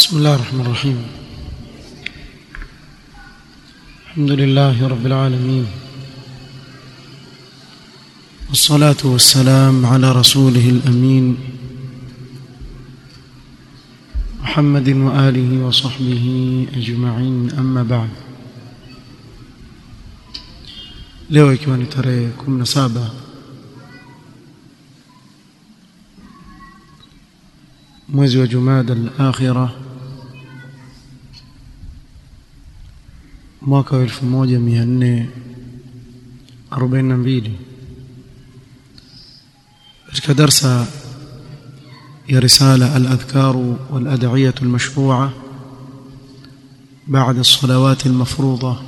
بسم الله الرحمن الرحيم الحمد لله رب العالمين والصلاة والسلام على رسوله الأمين محمد وآله وصحبه أجمعين أما بعد leo ikiwa ni tarehe 17 mwezi wa Jumada al-Akhira mwaka wa 1442 katika darsa ya risala al-adhkar wal-ad'iyah al-mashru'ah بعد الصلوات المفروضه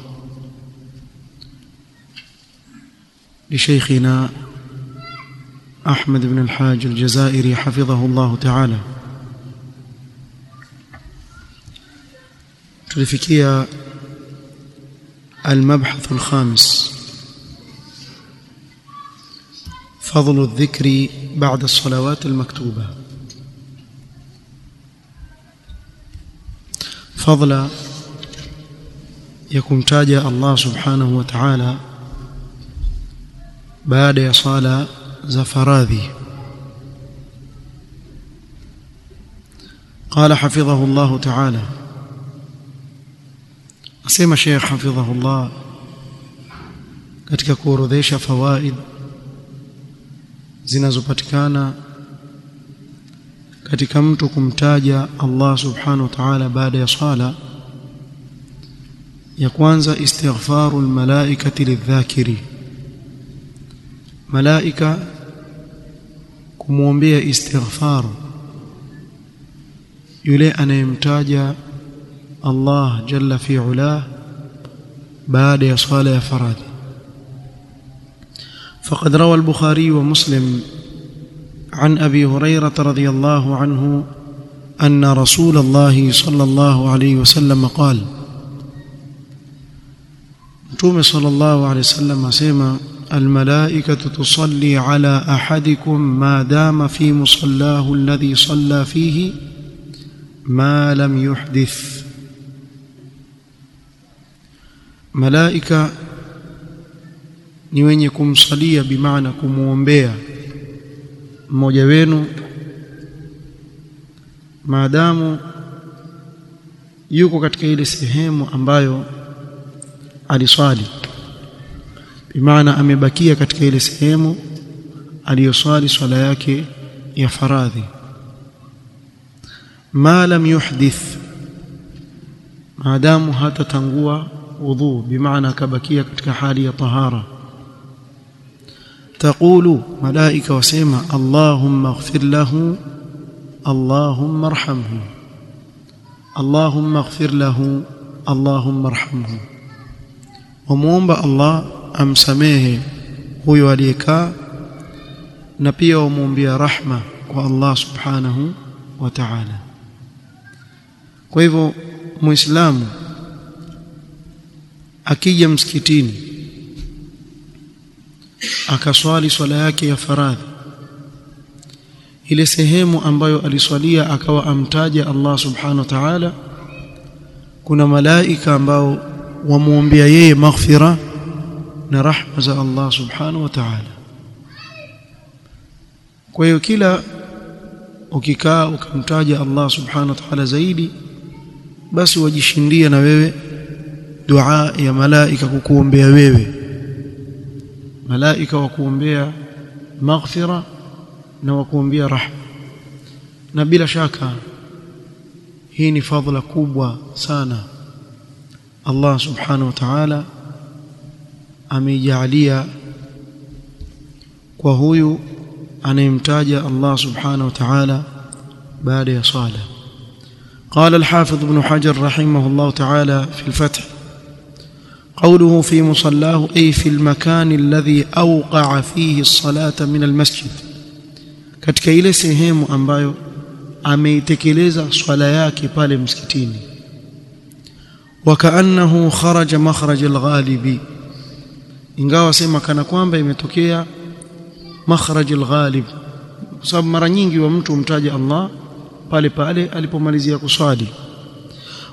لشيخنا أحمد بن الحاج الجزائري حفظه الله تعالى tulifikia المبحث الخامس فضل الذكر بعد الصلوات المكتوبة فضل يكون تاجا الله سبحانه وتعالى baada ya sala za faradhi قال حفظه الله تعالى asema Sheikh حفظه الله katika kuorodhesha fawaid zinazopatikana katika mtu kumtaja Allah subhanahu wa ta'ala baada ya sala ya kwanza istighfarul malaikati lidhakiri malaika kumwombea istighfar yule anayemtaja Allah jalla fi ula baada ya swala ya faradhi فقد روى البخاري ومسلم عن ابي هريره رضي الله عنه ان رسول الله صلى الله عليه وسلم قال متوم صلى الله عليه وسلم اسمع الملائكة تصلي على أحدكم ما دام في مصلاه الذي صلى فيه ما لم يحدث ملائكة ni wenye kumsalia bimaana kumwombea mmoja wenu maadamu yuko katika ile sehemu ambayo aliswali bimaana amebakia katika ile sehemu aliyoswali swala yake ya faradhi ma lam yuhdith maadamu hatatangua udhu bimaana akabakia katika hali ya tahara تقول ملائكه وسمع اللهم اغفر له اللهم ارحمه اللهم اغفر له اللهم ارحمه وموomba الله amsamehe huyo aliyekaa na pia wamwombea rahma kwa Allah subhanahu wa ta'ala kwa hivyo muislamu akija msikitini akaswali swala yake ya faradhi ile sehemu ambayo aliswalia akawa amtaja Allah subhanahu wa ta'ala kuna malaika ambao wamwombea yeye maghfira na rahma za Allah subhanahu wa ta'ala kwa hiyo kila ukikaa ukamtaja Allah subhanahu wa ta'ala zaidi basi wajishindia na wewe dua ya malaika kukuombea wewe malaika wakuombea maghfira na wakuombea rahma na bila shaka hii ni fadhila kubwa sana Allah subhanahu wa ta'ala ameijalia kwa huyu anayemtaja Allah subhanahu wa ta'ala baada ya sala قال الحافظ ابن حجر رحمه الله تعالى في الفتح قوله في مصلاه أي في المكان الذي أوقع فيه الصلاة من المسجد katika ile sehemu ambayo ameitekeleza swala yake pale msikitini wakaannahu kharaja makhraj alghalibi ingawa sema kana kwamba imetokea makhraj alghalib kwa sababu mara nyingi wa mtu umtaja Allah pale pale alipomalizia kuswali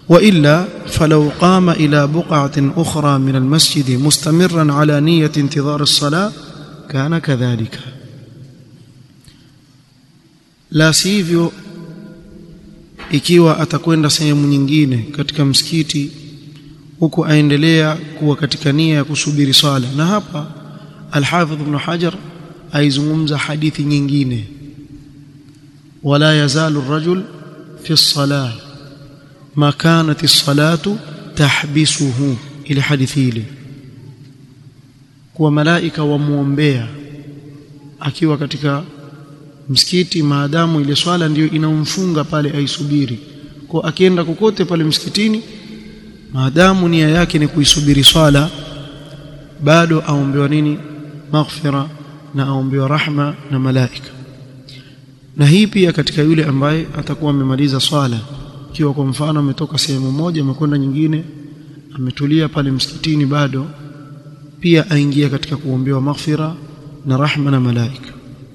وإلا فلو قام إلى بقعة أخرى من المسجد مستمرا على نية انتظار الصلاة كان كذلك لا sivyo ikiwa atakwenda sehemu nyingine katika msikiti huku aendelea kuwa katika nia ya kusubiri swala na hapa Al-Hafidh Ibn Hajar aizungumza hadithi nyingine wala yazalu ar-rajul fi as-salah ma kanat as-salatu tahbisuhu ile hadithi ile kuwa malaika wamuombea akiwa katika msikiti maadamu ile swala ndiyo inamfunga pale aisubiri kwa akienda kokote pale msikitini maadamu nia yake ni kuisubiri swala bado aombewa nini maghfira na aombewa rahma na malaika na hii pia katika yule ambaye atakuwa amemaliza swala ikiwa kwa mfano ametoka sehemu moja amekwenda nyingine ametulia pale msikitini bado pia aingia katika kuombewa maghfira na rahma na malaika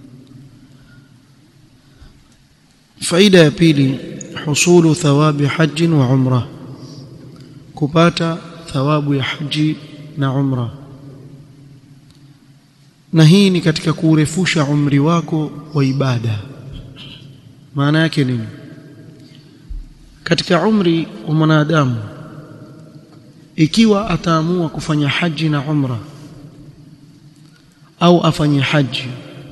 faida ya pili husulu thawabi haji wa umra kupata thawabu ya haji na umra na hii ni katika kurefusha umri wako wa ibada maana yake nini katika umri wa mwanadamu ikiwa ataamua kufanya haji na umra au afanye haji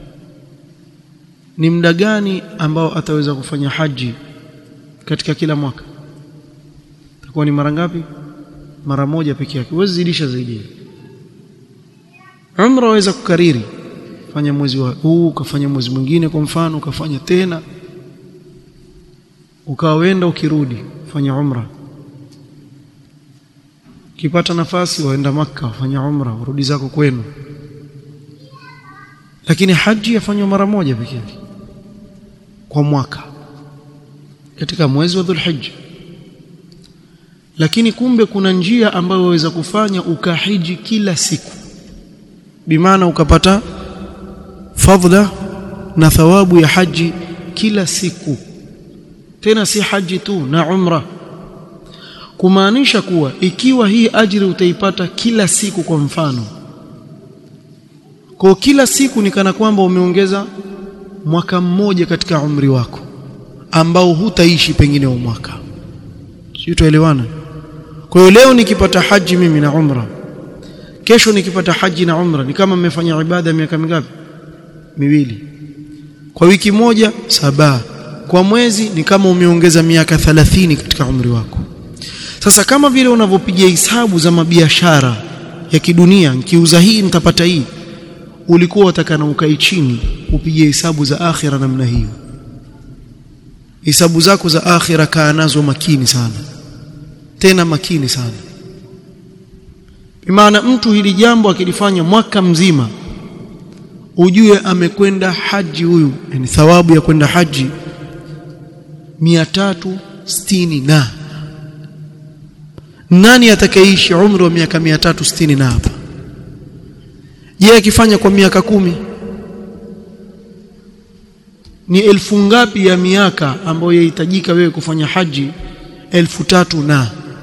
ni muda gani ambao ataweza kufanya haji katika kila mwaka itakuwa ni mara ngapi mara moja peke yake huwezi zidisha zaidi umra waweza kukariri fanya mwezi wa huu ukafanya mwezi mwingine kwa mfano ukafanya tena ukawenda ukirudi fanya umra ukipata nafasi waenda maka wafanya umra urudi zako kwenu lakini haji yafanywa mara moja pekee yake kwa mwaka katika mwezi wa Dhulhijja lakini kumbe kuna njia ambayo waweza kufanya ukahiji kila siku bimaana ukapata fadhila na thawabu ya haji kila siku tena si haji tu na umra kumaanisha kuwa ikiwa hii ajiri utaipata kila siku kwa mfano kwa kila siku ni kana kwamba umeongeza mwaka mmoja katika umri wako ambao hutaishi pengine wa mwaka sio tuelewana kwa hiyo leo nikipata haji mimi na umra kesho nikipata haji na umra ni kama mmefanya ibada miaka mingapi miwili kwa wiki moja saba kwa mwezi ni kama umeongeza miaka 30 katika umri wako sasa kama vile unavyopiga hisabu za mabiashara ya kidunia nikiuza hii nitapata hii ulikuwa utakana ukae chini upige hesabu za akhira namna hiyo hesabu zako za akhira kaa nazo makini sana tena makini sana maana mtu hili jambo akilifanya mwaka mzima ujue amekwenda haji huyu yani thawabu ya kwenda haji 360 na nani atakayeishi umri wa miaka 360 na hapa je akifanya kwa miaka kumi ni elfu ngapi ya miaka ambayo yahitajika wewe kufanya haji elfu tatu na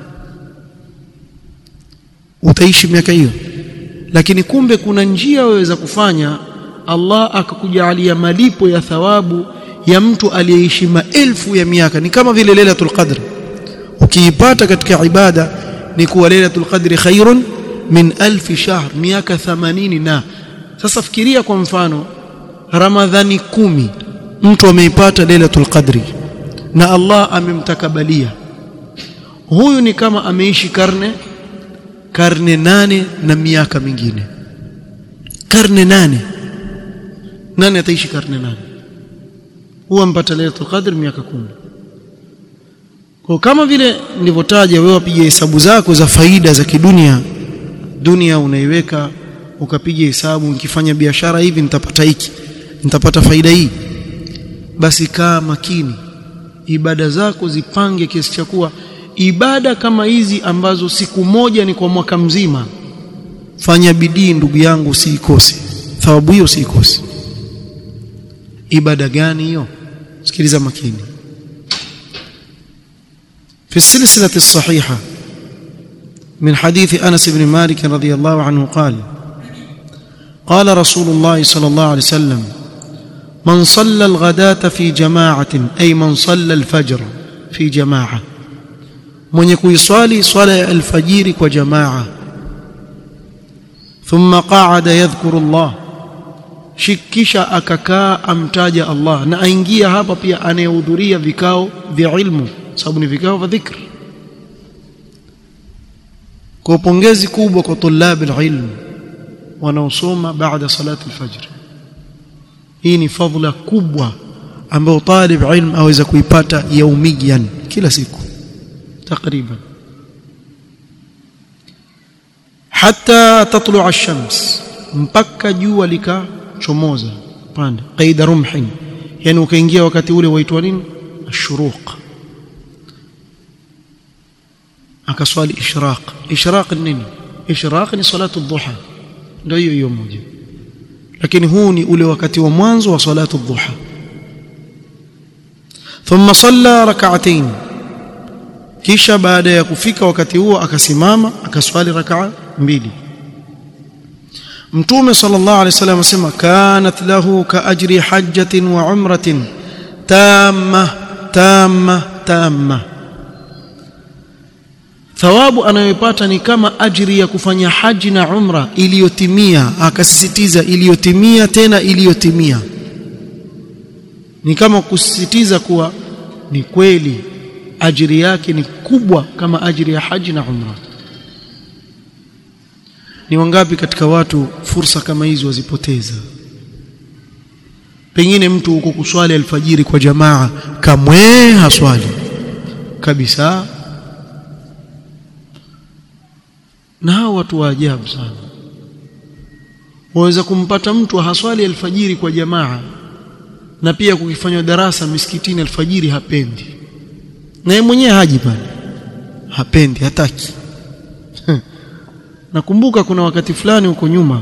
utaishi miaka hiyo lakini kumbe kuna njia waweza kufanya Allah akakujalia malipo ya thawabu ya mtu aliyeishi maelfu ya miaka ni kama vile lailatul qadr ukiipata katika ibada ni kuwa lailatul qadri khairun min alfi shahr miaka 80 na sasa fikiria kwa mfano ramadhani kumi mtu ameipata lailatul qadri na Allah amemtakabalia huyu ni kama ameishi karne karne nane na miaka mingine karne nane nani ataishi karne nane huwa mpata lailatul qadr miaka kumi kwa kama vile nilivyotaja wewe wapiga hesabu zako za faida za kidunia dunia unaiweka ukapiga hesabu nikifanya biashara hivi nitapata hiki nitapata faida hii basi kaa makini ibada zako zipange kiasi cha kuwa ibada kama hizi ambazo siku moja ni kwa mwaka mzima fanya bidii ndugu yangu usiikose thawabu hiyo usiikose ibada gani hiyo sikiliza makini في السلسلة الصحيحة من حديث أنس بن مالك رضي الله عنه قال قال رسول الله صلى الله عليه وسلم من صلى الغداة في جماعة أي من صلى الفجر في جماعة من يكون يصلي صلاة الفجر وجماعة ثم قعد يذكر الله shikisha akakaa amtaja Allah na aingia hapa pia anayehudhuria vikao vya ilmu sababu ni vikao vya dhikr kwa pongezi kubwa kwa tulabi ilmu wanaosoma baada salati alfajr hii ni fadhila kubwa ambayo talib ilm aweza kuipata yaumiyan kila siku takriban hatta tatlu'a ash-shams mpaka jua likachomoza pande qaida rumhin yani ukaingia wakati ule waitwa nini ashuruq akaswali ishraq ishraq nini ishraq ni salatu dhuha ndio hiyo hiyo moja lakini huu ni ule wakati wa mwanzo wa salatu dhuha thumma salla rak'atayn kisha baada ya kufika wakati huo akasimama akaswali rak'a mbili mtume sallallahu alaihi wasallam asema kanat lahu ka ajri hajjatin wa umratin tamma tamma tamma thawabu anayopata ni kama ajri ya kufanya haji na umra iliyotimia akasisitiza iliyotimia tena iliyotimia ni kama kusisitiza kuwa ni kweli ajiri yake ni kubwa kama ajiri ya haji na umra ni wangapi katika watu fursa kama hizo wazipoteza pengine mtu huko kuswali alfajiri kwa jamaa kamwe haswali kabisa na hao watu wa ajabu sana waweza kumpata mtu haswali alfajiri kwa jamaa na pia kukifanywa darasa misikitini alfajiri hapendi na yeye mwenyewe haji pale hapendi hataki nakumbuka kuna wakati fulani huko nyuma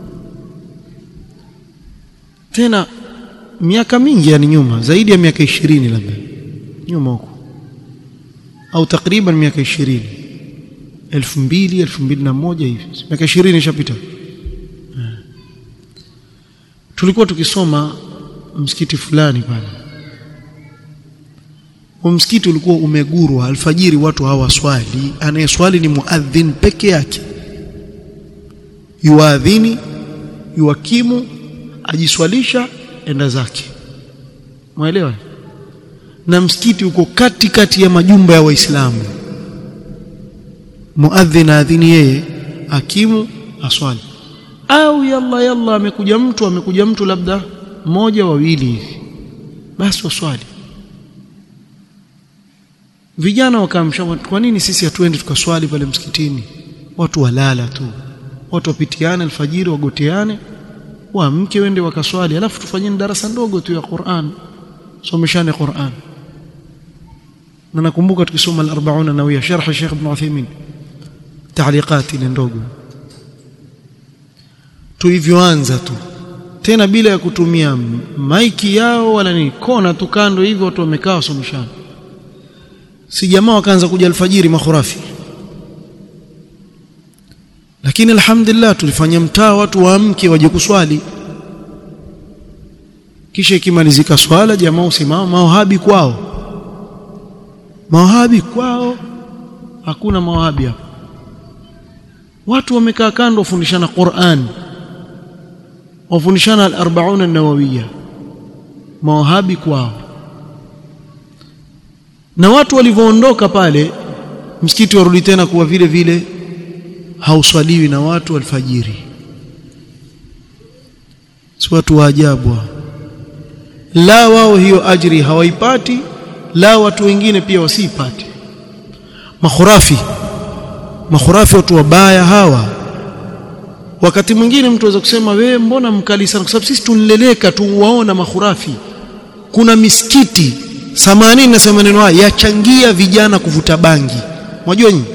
tena miaka mingi yani nyuma zaidi ya miaka ishirini labda nyuma huko au takriban miaka ishirini elfu mbili elfu mbili na moja hivi miaka ishirini ishapita tulikuwa tukisoma msikiti fulani pale msikiti ulikuwa umegurwa alfajiri watu hawaswali anayeswali ni muadhin peke yake yuadhini yuakimu ajiswalisha enda zake mwelewa na msikiti uko kati kati ya majumba ya waislamu muadhin adhini yeye akimu aswali au yalla yalla amekuja mtu amekuja mtu labda mmoja wawili hivi basi waswali vijana wakamsha kwa nini sisi hatuendi tukaswali pale msikitini watu walala tu watu wapitiane alfajiri wagoteane waamke wende wakaswali alafu tufanyeni darasa ndogo tu ya Qur'an someshane Qur'an na nakumbuka tukisoma al-40 nawia sharh Sheikh Ibn Uthaymeen taaliqat ile ndogo tulivyoanza tu tena bila ya kutumia maiki yao wala ni kona tu kando hivyo watu wamekaa wasomeshana si jamaa wakaanza kuja alfajiri makhurafi lakini alhamdulillah tulifanya mtaa watu waamke waje kuswali kisha ikimalizika swala jamaa usimama mawahabi kwao mawahabi kwao hakuna mawahabi hapo watu wamekaa kando wafundishana Qur'an wafundishana al-40 an-nawawiyya mawahabi kwao na watu walivyoondoka pale msikiti warudi tena kuwa vile vile hauswaliwi na watu alfajiri si watu wa ajabu la wao hiyo ajri hawaipati la watu wengine pia wasipati makhurafi makhurafi watu wabaya hawa wakati mwingine mtu aweza kusema wewe mbona mkali sana kwa sababu sisi tunleleka tuwaona makhurafi kuna misikiti 80 nasema neno haya yachangia vijana kuvuta bangi unajua nyinyi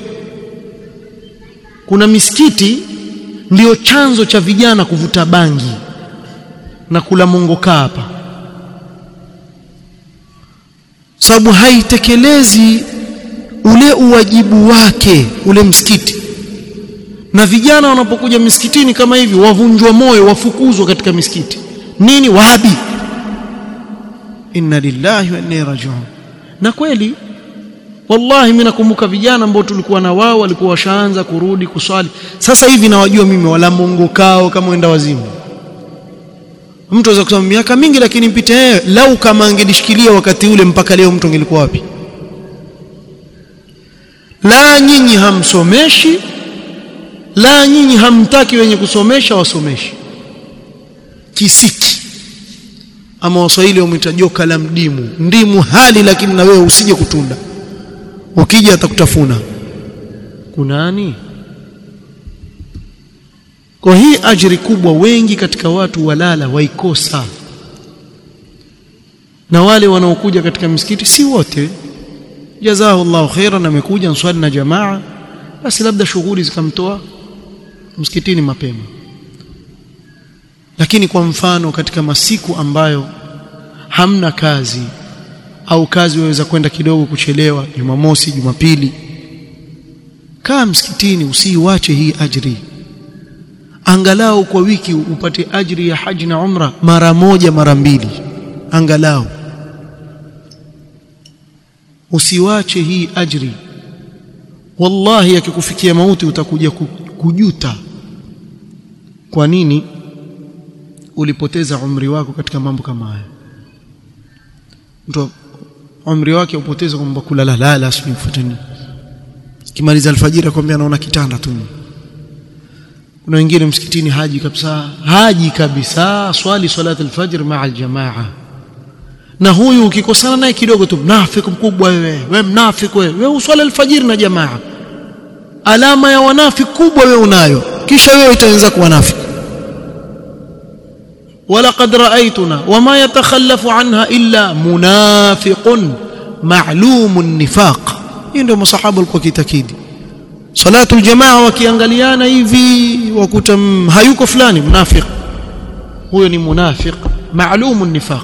kuna misikiti ndiyo chanzo cha vijana kuvuta bangi na kula mongoka hapa sababu haitekelezi ule uwajibu wake ule msikiti na vijana wanapokuja misikitini kama hivi wavunjwa moyo wafukuzwa katika misikiti nini wahabi inna lillahi wa inna ilaihi rajiun na kweli wallahi mimi nakumbuka vijana ambao tulikuwa na wao walikuwa washaanza kurudi kuswali sasa hivi nawajua mimi wala mungu kao kama wenda wazimu mtu aweza kusema miaka mingi lakini mpite yeye lau kama angelishikilia wakati ule mpaka leo mtu angelikuwa wapi la nyinyi hamsomeshi la nyinyi hamtaki wenye kusomesha wasomeshi kisiki ama waswahili wamwita joka la mdimu ndimu hali lakini na wewe usije kutunda ukija atakutafuna kunani kwa hii ajiri kubwa wengi katika watu walala waikosa na wale wanaokuja katika misikiti si wote jazahu Allahu khairan amekuja nswali na jamaa basi labda shughuli zikamtoa msikitini mapema lakini kwa mfano katika masiku ambayo hamna kazi au kazi waweza kwenda kidogo kuchelewa Jumamosi Jumapili kaa msikitini usiiwache hii ajri angalau kwa wiki upate ajri ya haji na umra mara moja mara mbili angalau usiwache hii ajri wallahi akikufikia mauti utakuja kujuta kwa nini ulipoteza umri wako katika mambo kama haya mtu umri wake upoteza kwamba kulala lala asubuhi mfuatani kimaliza alfajiri akwambia anaona kitanda tu kuna wengine msikitini haji kabisa haji kabisa swali salat alfajr maa aljamaa na huyu ukikosana naye kidogo tu mnafiki mkubwa wewe wewe mnafiki wewe wewe uswali alfajiri na jamaa alama ya wanafiki kubwa wewe unayo kisha wewe itaanza kuwa nafiki ولقد رأيتنا وما يتخلف عنها إلا منافق معلوم النفاق hii ndio masahaba walikuwa kitakidi salatu aljamaa wakiangaliana hivi wakuta hayuko fulani mnafiq huyo ni munafiq ma'lum an-nifaq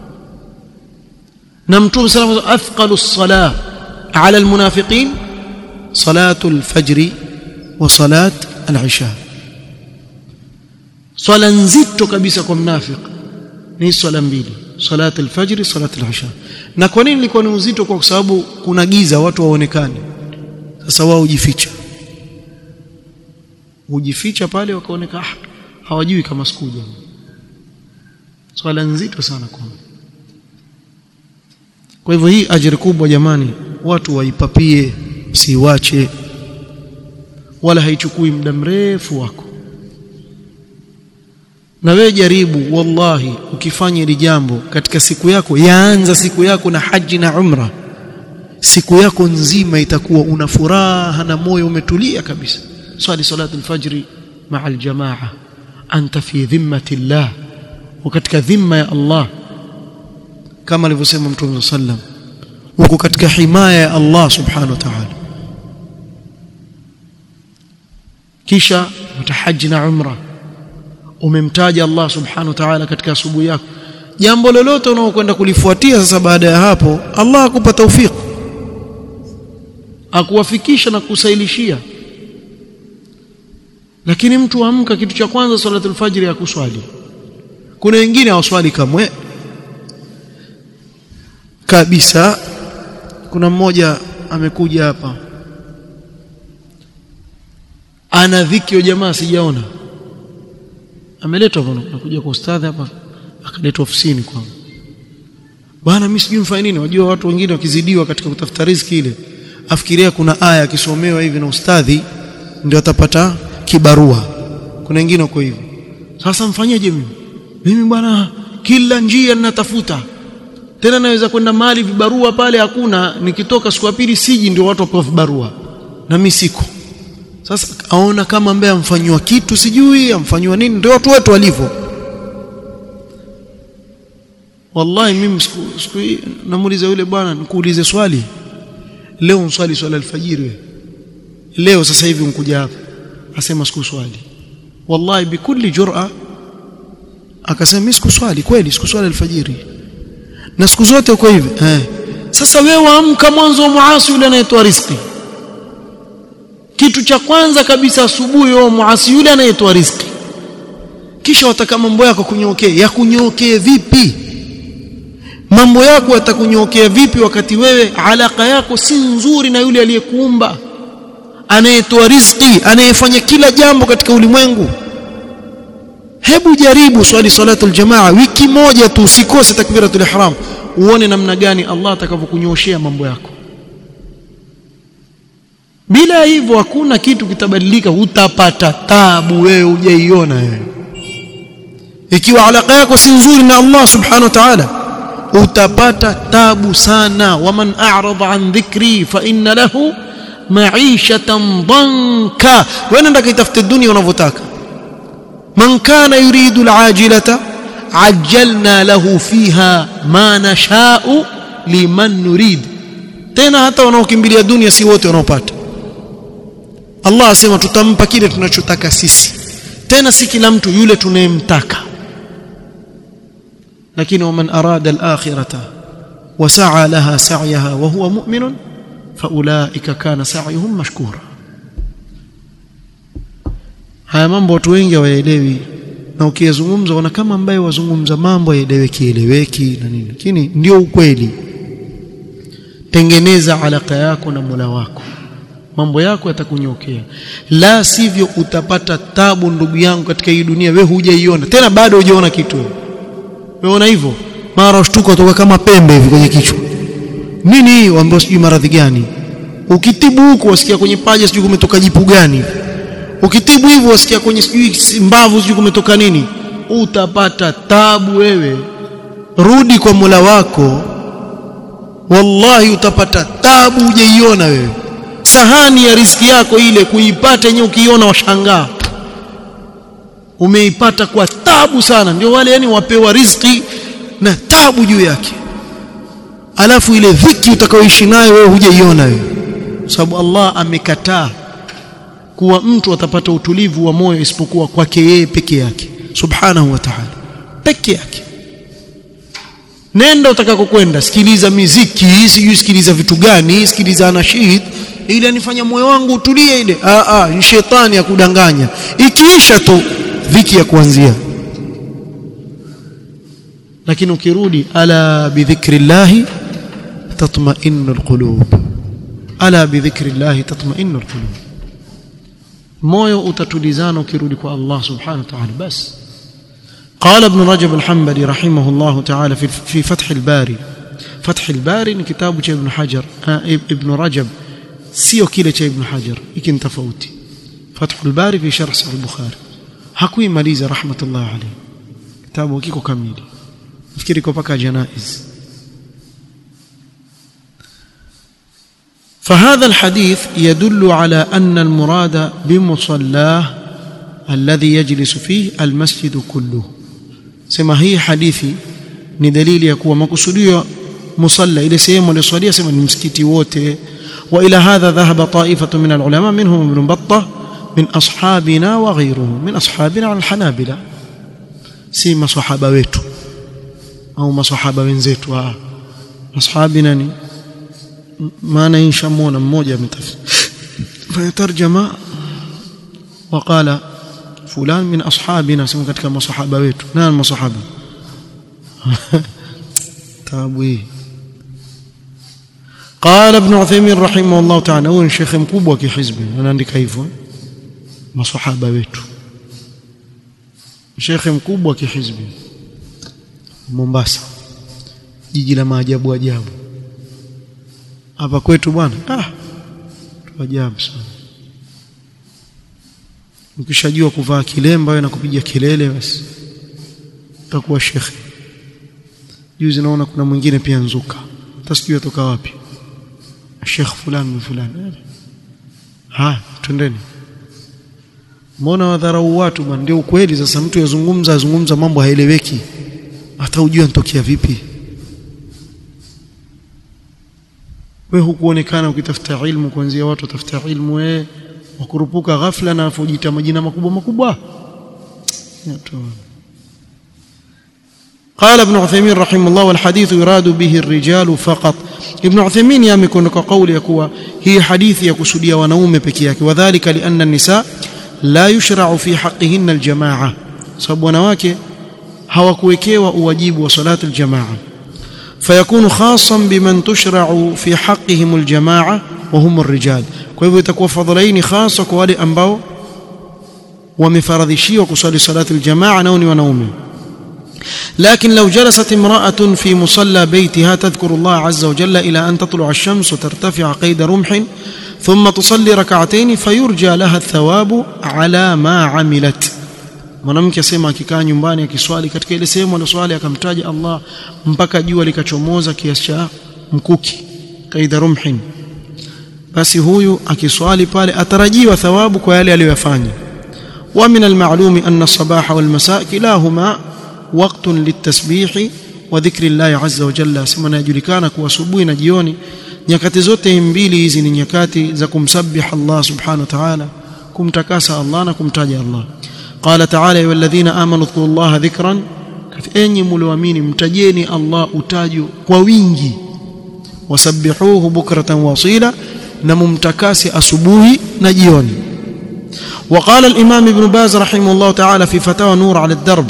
na mtume sallallahu alayhi wasallam athqalu as-salah ala al-munafiqin salatu al-fajr wa salat al-isha swala nzito kabisa kwa mnafik ni swala mbili salat al-fajr salat al-isha na kwa nini ilikuwa ni uzito kwa sababu kuna giza watu waonekane sasa wao hujificha hujificha pale wakaoneka ah, hawajui kama sikuja swala nzito sana kwa kwa hivyo hii ajira kubwa jamani watu waipapie siwache wala haichukui muda mrefu wako na wewe jaribu wallahi ukifanya hili jambo katika siku yako yaanza siku yako na haji na umra siku yako nzima itakuwa una furaha na moyo umetulia kabisa swali salatu alfajri maa aljamaa anta fi dhimmati llah katika dhimma ya Allah kama alivyosema mtume sallam uko katika himaya ya Allah subhanahu wa ta'ala kisha utahaji na umra umemtaja Allah subhanahu wa ta'ala katika asubuhi yako jambo lolote unaokwenda kulifuatia sasa baada ya hapo Allah akupa tawfik akuwafikisha na kusailishia lakini mtu amka kitu cha kwanza salatul fajr ya kuswali kuna wengine hawaswali kamwe kabisa kuna mmoja amekuja hapa ana dhiki jamaa sijaona ameletwa bwana nakuja kwa ustadhi hapa akaletwa ofisini kwangu bwana mimi sijui mfanye nini wajua watu wengine wakizidiwa katika kutafuta riziki ile afikiria kuna aya akisomewa hivi na ustadhi ndio atapata kibarua kuna wengine wako hivyo sasa mfanyeje mimi mimi bwana kila njia ninatafuta tena naweza kwenda mahali vibarua pale hakuna nikitoka siku ya pili siji ndio watu wapewa vibarua na mimi siko sasa aona kama ambaye amfanywa kitu sijui amfanywa nini ndio watu wetu walivyo wallahi mimi siku, siku namuuliza yule bwana nikuulize swali leo mswali swala alfajiri leo sasa hivi unkuja hapa asema sikuswali wallahi bikulli jur'a akasema mimi sikuswali kweli sikuswali alfajiri na siku zote uko hivi eh sasa wewe waamka mwanzo wa muasi yule anayetoa riziki kitu cha kwanza kabisa asubuhi wewe muasi yule anayetoa riziki kisha wataka mambo yako kunyookee ya kunyookee vipi mambo yako yatakunyookea vipi wakati wewe alaka yako si nzuri na yule aliyekuumba anayetoa riziki anayefanya kila jambo katika ulimwengu hebu jaribu swali salatul jamaa wiki moja tu usikose takbiratul ihram uone namna gani Allah atakavyokunyoshea mambo yako bila hivyo hakuna kitu kitabadilika utapata tabu wewe hujaiona wewe ikiwa alaka yako si nzuri na Allah subhanahu wa ta'ala utapata tabu sana waman a'rada an dhikri fa inna lahu ma'ishatan dhanka wewe nenda kaitafute dunia unavyotaka man kana yuridu al'ajilata ajjalna lahu fiha ma nasha'u liman nurid tena hata wanaokimbilia dunia si wote wanaopata Allah asema tutampa kile tunachotaka sisi tena si kila mtu yule tunayemtaka lakini waman arada al-akhirata wa sa'a laha sa'yaha wa huwa mu'minun faulaika kana sa'yuhum mashkura haya mambo watu wengi hawaelewi na ukiyazungumza wana kama ambaye wazungumza mambo yaeleweki eleweki na nini lakini ndio ukweli tengeneza alaka yako na Mola wako mambo yako yatakunyokea la sivyo utapata tabu ndugu yangu katika hii dunia wewe hujaiona tena bado hujaona kitu wewe una hivyo mara ushtuka kutoka kama pembe hivi kwenye kichwa nini hii ambao sijui maradhi gani ukitibu huko wasikia kwenye paja sijui kumetoka jipu gani ukitibu hivyo wasikia kwenye sijui mbavu sijui kumetoka nini utapata tabu wewe rudi kwa Mola wako wallahi utapata tabu hujaiona wewe sahani ya riziki yako ile kuipata yenyewe ukiiona washangaa umeipata kwa tabu sana ndio wale yani wapewa riziki na tabu juu yake alafu ile dhiki utakaoishi nayo wewe hujaiona wewe sababu Allah amekataa kuwa mtu atapata utulivu wa moyo isipokuwa kwake yeye peke yake subhanahu wa ta'ala peke yake nenda utakakokwenda sikiliza miziki sijui sikiliza vitu gani sikiliza anashid ili anifanya moyo wangu utulie ile a a ni shetani ya kudanganya ikiisha tu dhiki ya kuanzia lakini ukirudi ala bidhikrillahi tatma'innu alqulub ala bidhikrillahi tatma'innu alqulub moyo utatulizana ukirudi kwa Allah subhanahu wa ta'ala basi قال ابن رجب الحنبلي رحمه الله تعالى في في فتح الباري فتح الباري ni kitabu cha ibn Hajar ibn Rajab sio kile cha ibn Hajar hiki ni tofauti Fathul Bari fi sharh sahih Bukhari hakuimaliza rahmatullah alayhi kitabu kiko kamili nafikiri kwa paka janaiz فهذا الحديث يدل على أن المراد بمصلاه الذي يجلس فيه المسجد كله سما هي حديثي ni dalili ya kuwa makusudio musalla ile sehemu aliyoswalia sema ni msikiti wote wa ila hadha dhahaba ta'ifatu min alulama minhum ibn battah min ashabina wa ghayruhum min ashabina alhanabila si masahaba wetu au masahaba wenzetu ah ashabina ni maana inshamona mmoja ametafsiri fayatarjama وقال فلان من اصحابنا سمو katika masahaba wetu nani masahaba tabu قال ابن عثيمين رحمه الله تعالى هو شيخ mkubwa kihizbi anaandika hivyo masahaba wetu shekhe mkubwa kihizbi Mombasa jiji la maajabu ajabu hapa kwetu bwana ah ajabu sana ukishajua kuvaa kilemba wewe na kupiga kelele basi utakuwa shekhe juzi naona kuna mwingine pia nzuka tasijui atoka wapi shekh fulani fulani ha twendeni mbona wadharau watu bwana ndio ukweli sasa mtu yazungumza azungumza mambo haeleweki hata ujue anatokea vipi we hukuonekana ukitafuta ilmu kuanzia watu watafuta ilmu wewe wakurupuka ghafla na afujiita majina makubwa makubwa قال ابن عثيمين رحمه الله والحديث يراد به الرجال فقط ابن عثيمين يمكن قول يكوا هي حديث يكسوديا wanaume peke yake وذلك لأن النساء لا يشرع في حقهن الجماعة sababu wanawake hawakuwekewa uwajibu wa salatu aljamaa فيكون خاصا بمن تشرع في حقهم الجماعة وهم الرجال kwa hivyo itakuwa fadhalaini khasa kwa wale ambao wamefaradhishiwa kusali salatu aljamaa nao ni wanaume لكن لو جلست امرأة في مصلى بيتها تذكر الله عز وجل إلى أن تطلع الشمس وترتفع قيد رمح ثم تصلي ركعتين فيرجى لها الثواب على ما عملت mwanamke asema akikaa nyumbani akiswali katika ile sehemu aliyoswali akamtaja Allah mpaka jua likachomoza kiasi cha mkuki kaida rumhin basi huyu akiswali pale atarajiwa thawabu kwa yale aliyoyafanya wa min almalumi anna as-sabaha wal masaa kilahuma waqtun litasbihi wa dhikri Allah azza wa jalla sema inajulikana kuwa asubuhi na jioni nyakati zote mbili hizi ni nyakati za kumsabih Allah subhanahu wa ta'ala kumtakasa Allah na kumtaja Allah قال تعالى يا الذين امنوا اذكروا الله ذكرا enyi mlioamini mtajeni Allah utajo kwa wingi wasabbihuhu bukratan wasila na mumtakasi asubuhi na jioni وقال الامام ابن باز رحمه الله تعالى في فتاوى نور على الدرب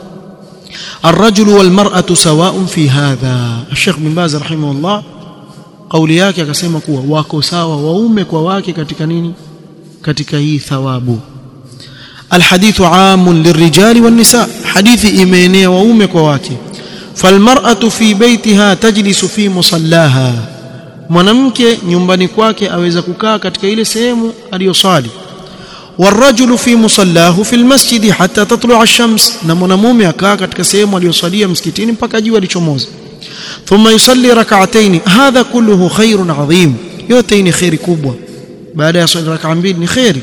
الرجل والمرأة سواء في هذا الشيخ بن باز رحمه الله قولي yake akasema kuwa wako sawa waume kwa wake katika nini katika hii thawabu الحديث عام للرجال والنساء حديث إيمانية وأمك وواكي فالمرأة في بيتها تجلس في مصلاها mwanamke nyumbani kwake aweza kukaa katika ile sehemu aliyosali والرجل في مصلاه في المسجد حتى تطلع الشمس na mwanamume akaa katika sehemu aliyosalia msikitini mpaka jua lichomoza ثم يصلي ركعتين هذا كله خير عظيم yote ni khairi kubwa baada ya swali rak'a mbili ni khairi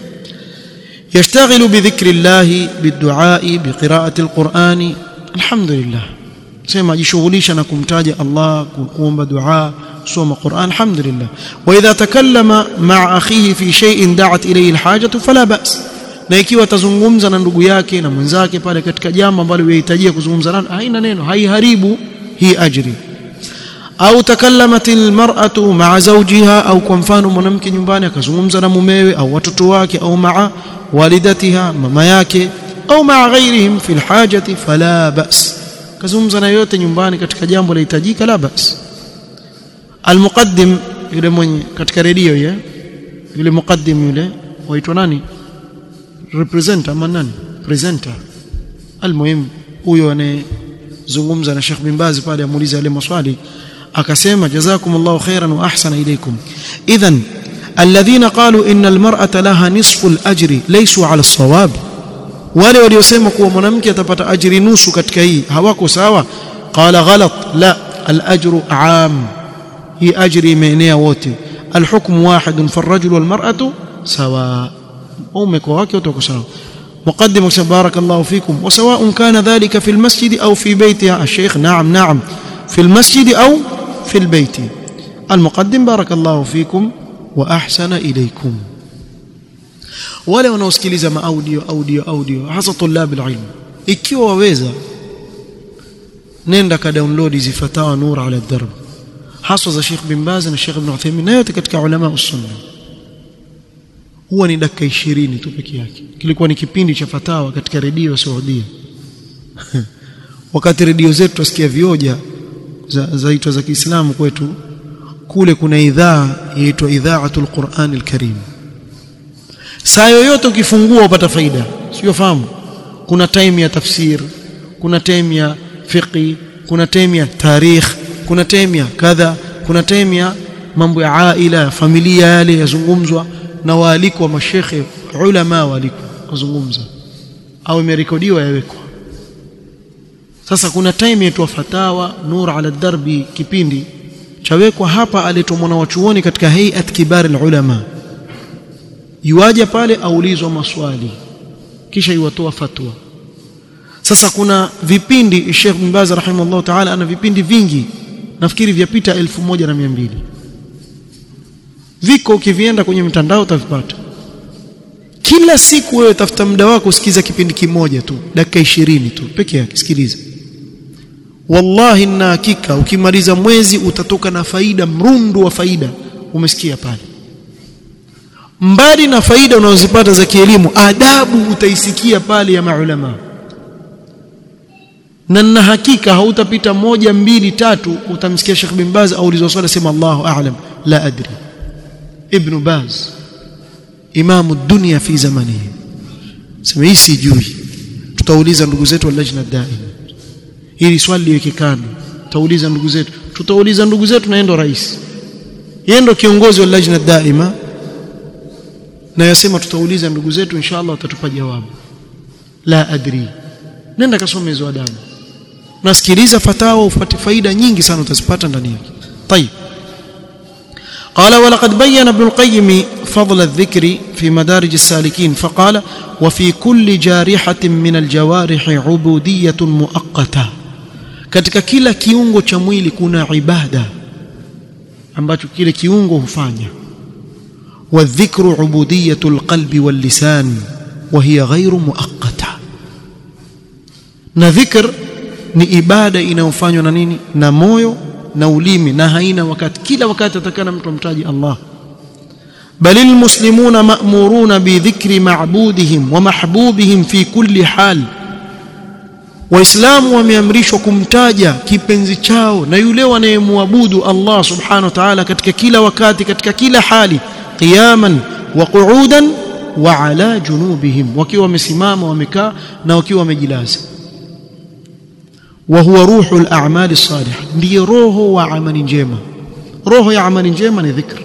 يشتغل بذكر الله بالدعاء بقراءة القرآن الحمد لله سيما جشغليش أنا كمتاج الله كوم بدعاء صوم قرآن الحمد لله وإذا تكلم مع أخيه في شيء دعت إليه الحاجة فلا بأس na ikiwa atazungumza na ndugu yake na mwenzake pale katika jambo ambalo yahitajia kuzungumza nalo haina neno haiharibu hii ajri au takallamat almar'atu ma'a zawjiha au kwa mfano mwanamke nyumbani akazungumza na mumewe au watoto wake au ma'a والدتها mama yake au maa ghairihim fi alhajati fala ba's kazungumza na yote nyumbani katika jambo lahitajika la ba's almuqaddim yule mwenye katika redio ile yule muqaddim yule waitwa nani representer ama nani presenter almuhim huyo anayezungumza na Sheikh bin Baz pale amuuliza yale maswali akasema jazakumullahu khairan wa ahsana ilaykum idhan الذين قالوا ان المراه لها نصف الاجر ليسوا على الصواب wale waliosema kuwa mwanamke atapata ajiri nusu katika hii hawako sawa qala ghalat la al-ajru aam hii ajri imeenea wote الحكم واحد فالرجل والمراه سواء aume kwa wake wote wako sawa مقدم بارك الله فيكم وسواء كان ذلك في المسجد او في بيتها الشيخ نعم نعم في المسجد او في البيت المقدم بارك الله فيكم wa ahsana ilaykum wale wanaosikiliza maaudio audio audio hasa tulab alilm ikiwa waweza nenda ka download hizi fatawa nur ala darb haswa za Sheikh bin Baz na Sheikh Ibn Uthaymeen na yote katika ulama usunna huwa ni dakika 20 tu peke yake kilikuwa ni kipindi cha fatawa katika redio ya Saudia wakati redio zetu tusikia vioja za zaitwa za Kiislamu kwetu kule kuna idhaa inaitwa idhaatul Qur'an al-Karim saa yoyote ukifungua upata faida sio fahamu kuna time ya tafsir kuna time ya fiqi kuna time ya tarikh kuna time ya kadha kuna time ya mambo ya aila familia yale yazungumzwa na waaliko wa mashekhe ulama waaliko kuzungumza au imerekodiwa yawekwa sasa kuna time yetu fatawa nur ala darbi kipindi chawekwa hapa aletwa mwana wa chuoni katika hayat kibar ulama yuaje pale aulizwa maswali kisha yuwatoa fatwa sasa kuna vipindi Sheikh bin Baz rahimahullah ta'ala ana vipindi vingi nafikiri vyapita 1200 viko ukivienda kwenye mtandao utavipata kila siku wewe tafuta muda wako usikiza kipindi kimoja tu dakika 20 tu peke yake sikiliza wallahi na hakika ukimaliza mwezi utatoka na faida mrundu wa faida umesikia pale mbali na faida unazozipata za kielimu adabu utaisikia pale ya maulama na na hakika hautapita moja mbili tatu utamsikia Sheikh bin Baz au ulizwa swali sema Allahu a'lam la adri ibn Baz imamu dunia fi zamanihi sema hii sijui tutauliza ndugu zetu wa lajna daima hili swali liweke kando tutauliza ndugu zetu tutauliza ndugu zetu na endo rais yeye ndo kiongozi wa lajna daima na yasema tutauliza ndugu zetu inshallah watatupa jawabu la adri nenda kasome hizo adabu nasikiliza fatawa upate faida nyingi sana utazipata ndani yake طيب قال ولقد بين ابن القيم فضل الذكر في مدارج السالكين فقال وفي كل جارحة من الجوارح عبودية مؤقتة katika kila kiungo cha mwili kuna ibada ambacho kile kiungo hufanya والذكر عبودية القلب واللسان وهي غير مؤقتة na dhikr ni ibada inayofanywa na nini na moyo na ulimi na haina wakati kila wakati atakana mtu amtaji Allah bal almuslimuna ma'muruna bi dhikri ma'budihim wa mahbubihim fi kulli hal waislamu wameamrishwa kumtaja kipenzi chao na yule wanayemwabudu Allah subhanahu wa ta'ala katika kila wakati katika kila hali qiyaman wa qu'udan wa ala junubihim wakiwa wamesimama wamekaa na wakiwa wamejilaza وهو روح الاعمال الصالحه ndiyo roho wa amali njema roho ya amali njema ni dhikr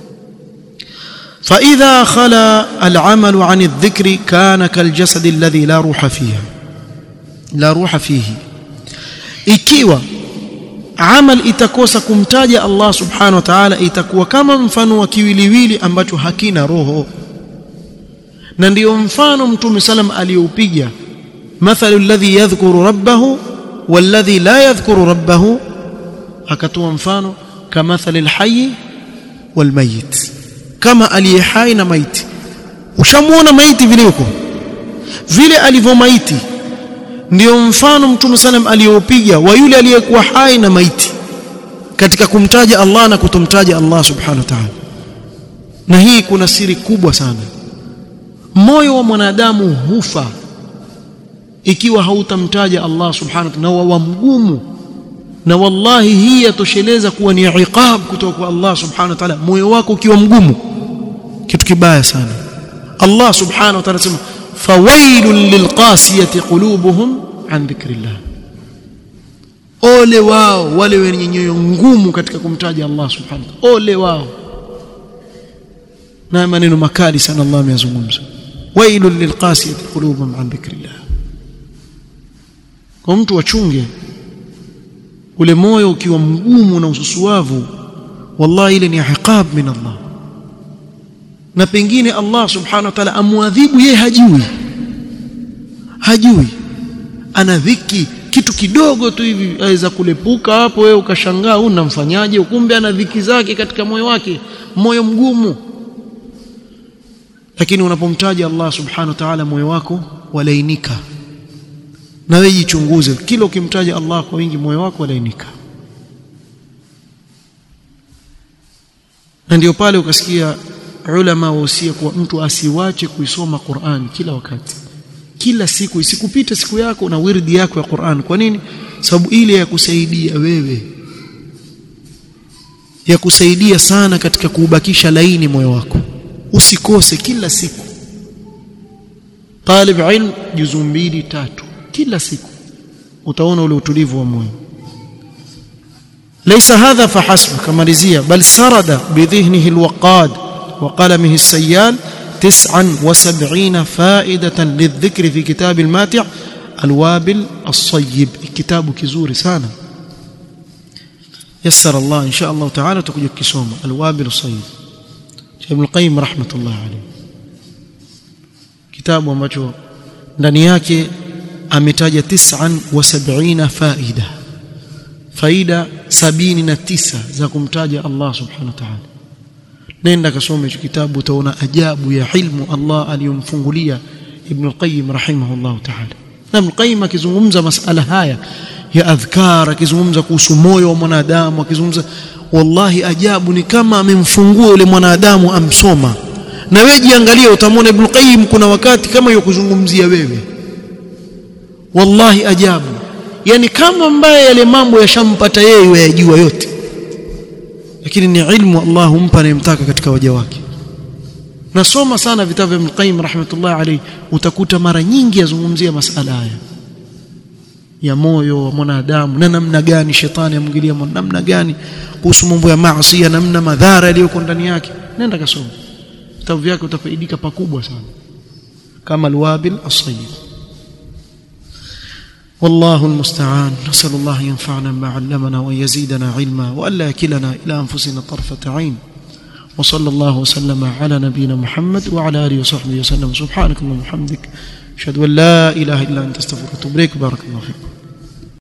فاذا خلا العمل عن الذكر كان كالجسد الذي لا روح فيه لا روح فيه ikiwa amal itakosa kumtaja Allah subhanahu wa ta'ala itakuwa kama mfano wa kiwiliwili ambacho hakina roho na ndiyo mfano mtume salam aliyoupiga mathalu alladhi yadhkuru rabbahu والذي لا يذكر ربه akatoa mfano kamathali alhayy walmayit kama aliyehai na maiti ushamuona maiti vile yuko vile alivyo maiti ndio mfano mtume sallam aliyopiga wa yule aliyekuwa hai na maiti katika kumtaja Allah na kutomtaja Allah subhanahu wa ta'ala na hii kuna siri kubwa sana moyo wa mwanadamu hufa ikiwa hautamtaja Allah subhanahu wa ta'ala wa mgumu na wallahi hii yatosheleza kuwa ni iqab kutoka kwa Allah subhanahu wa ta'ala moyo wako ukiwa mgumu kitu kibaya sana Allah subhanahu wa ta'ala sema fawailul lilqasiyati qulubuhum an dhikrillah ole wao wale wenye nyoyo ngumu katika kumtaja Allah subhanahu wa ta'ala ole wao na maneno makali sana Allah ameyazungumza wailul lilqasiyati qulubuhum an dhikrillah kwa mtu achunge ule moyo ukiwa mgumu na ususuavu wallahi ile ni iqab min Allah na pengine Allah subhanahu wa ta'ala amwadhibu yeye hajui hajui ana dhiki kitu kidogo tu hivi aweza kulepuka hapo wewe ukashangaa huyu namfanyaje kumbe ana dhiki zake katika moyo wake moyo mgumu lakini unapomtaja Allah subhanahu wa ta'ala moyo wako walainika na wewe jichunguze kila ukimtaja Allah kwa wingi moyo wako walainika na ndio pale ukasikia ulama wahusia kuwa mtu asiwache kuisoma Qur'an kila wakati kila siku isikupite siku yako na wirdi yako ya Qur'an kwa nini sababu ile ya kusaidia wewe ya kusaidia sana katika kuubakisha laini moyo wako usikose kila siku talib ilm juzu mbili tatu kila siku utaona ule utulivu wa moyo ليس هذا فحسب كماليزيا بل سرد بذهنه الوقاد وقلمه السيال تسعا وسبعين فائدة للذكر في كتاب الماتع الوابل الصيب كتاب كزور سانا يسر الله إن شاء الله تعالى تكون كسوما الوابل الصيب ابن القيم رحمة الله عليه كتاب ambacho ndani yake ametaja 79 faida faida sabini na tisa za kumtaja Allah subhanahu wa ta'ala nenda kasome hicho kitabu utaona ajabu ya ilmu Allah aliyomfungulia Ibn al-Qayyim rahimahullah ta'ala na Ibn al-Qayyim akizungumza masala haya ya adhkar akizungumza kuhusu moyo wa mwanadamu akizungumza wallahi ajabu ni kama amemfungua yule mwanadamu amsoma na wewe jiangalie utamwona Ibn Qayyim kuna wakati kama yuko kuzungumzia wewe wallahi ajabu yani kama ambaye yale mambo yashampata yeye yajua yote lakini ni ilmu Allah humpa anayemtaka katika waja wake nasoma sana vitabu vya Ibn Qayyim rahmatullah alayhi utakuta mara nyingi yazungumzia masala haya ya moyo wa mwanadamu na namna gani shetani amwingilia namna gani kuhusu mambo ya maasi namna madhara yaliyoko ndani yake nenda kasoma vitabu vyake utafaidika pakubwa sana kama alwabil as-sayyid والله المستعان نسأل الله ينفعنا ما علمنا وأن يزيدنا علما وألا يكلنا إلى أنفسنا طرفة عين وصلى الله وسلم على نبينا محمد وعلى آله وصحبه وسلم سبحانك اللهم وبحمدك أشهد أن لا إله إلا أنت استغفرك وأتوب إليك بارك الله فيكم